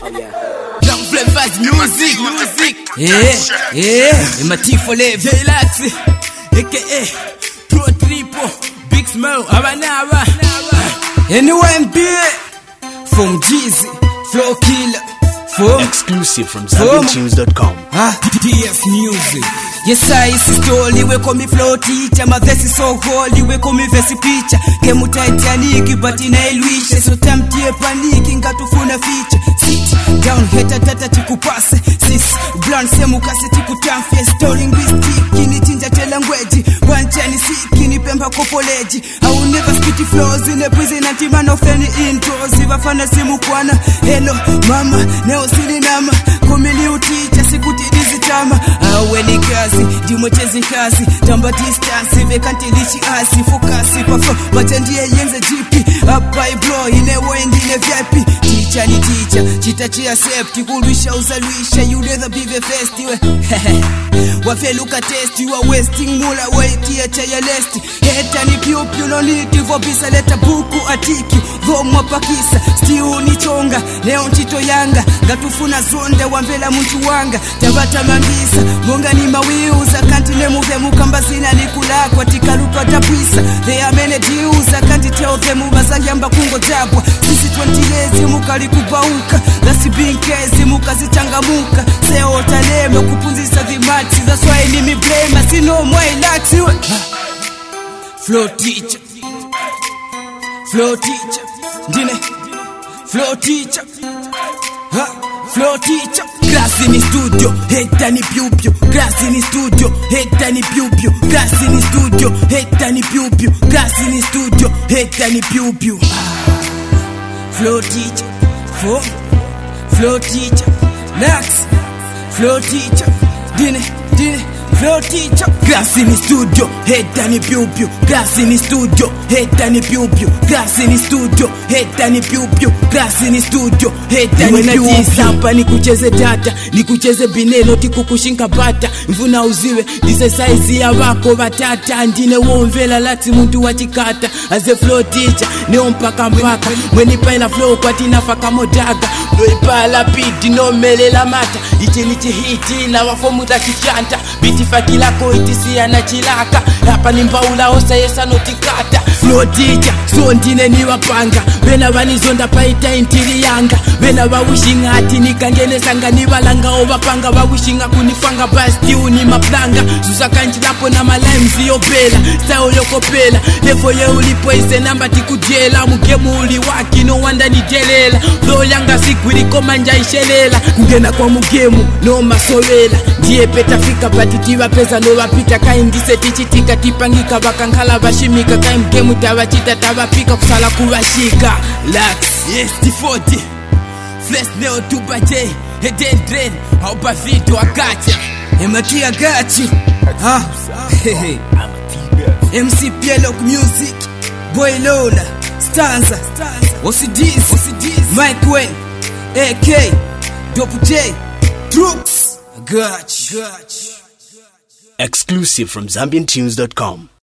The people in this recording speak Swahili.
Young Flavors Music, music. Yeah, yeah. Matifo Le, Relax, aka Pro Triple, Big Smile, Abanaba. NYMB, from Jeezy, Flow Killer, from Exclusive from ZambianTunes.com. Ah, DF Music. Yes, I see story we call me flow teacher My verse is so holy we call me verse picture Kemu Titanic but inailwisha So tamtie paniki ngatufuna feature Sit down heta tata tikupase Sis blunt semu kase tikutamfie Story linguistic nitinja tela ngweji Wanchani siki ni pemba kopoleji I will never spit the flows in a prison Anti man of any intros Ivafana simu kwana Hello mama neo silinama Kumili uticha sikutilizi tama Awe ni kazi ndimwechezi kazi tamba distance vekantilichi asi fokasi pafo batandiye yenze jipi apa iblo inewo endine vyapi ticha ni ticha chitachia septi kulwisha uzalwisha you rather be the first we wafeluka testi wa wasting mula waitia chaya lesti heta ni pyupyu nonitivo bisa leta buku atiki dhomwa pakisa stiu ni chonga leo ntito yanga ngatufuna zonde wamvela muntu wanga tabata mambisa monga ni mawiuza kanti nemuve mukambazina nikulakwa tikalutwa tapwisa they are many deals I can't tell them bazayamba kungo jabwa sisi twentilezi mukalikubauka lasibinkezi mukazichangamuka seotaleme kupunzisa vimati zaswai ni miblema sinomwailaksiwe flow teacher flow teacher ndine flow teacher ha flow teacher Grassi ni studio, heta ni piu-piu Grassi ni studio, heta ni piu-piu Grassi ni studio, heta ni piu-piu Grassi ni studio, heta ni piu-piu Ah. Flow teacher, fo Flow teacher, Nax Flow teacher, dine, dine Flow teacher Grassi ni studio, heta ni piu-piu Grassi ni studio, heta ni piu-piu Grassi ni studio, heta ni piu-piu Grassi ni studio, heta ni piu-piu Hapa ni kucheze tata, ni kucheze binelo tikukushinka bata Mvuna uziwe, ndize saizi ya wako batata Ndine womvela lati muntu wachikata As a flow teacher, neo mpaka mpaka Mweni paila flow kwa tinafaka modaga Noipala pidi nomelela mata Ichi ni chihiti na wafomu za kichanta Biti fakilako itisia na chilaka Hapa ni mbaula osa yesa notikata Flow teacher, so ndine ni wapanga Bena vanizonda paita intiri yanga Bena vawishinga ati nikangenesanga nivalanga ovapanga vawishinga kunifanga bastiu ni maplanga zusakanjilapo na malimes yopela style yokopela lefo ye ulipoise namba tikujela mugemu uli waki no wanda nidelela flow yanga sigwilikomanja ishelela kungena kwa mugemu no masovela ndiye petafika patitiva peza novapita kaindise tichitika tipangika vakankhala vashimika kai mgemu tavachita tavapika kusala kuvashika lax yes tifoti Flesh neo tupa J Heden drain Haupa vitu akacha Ematia gachi Ha Hehe MC Pielok Music Boy Lola Stanza Osidis Mike Wen AK Dope J Troops Gach Gach Exclusive from ZambianTunes.com.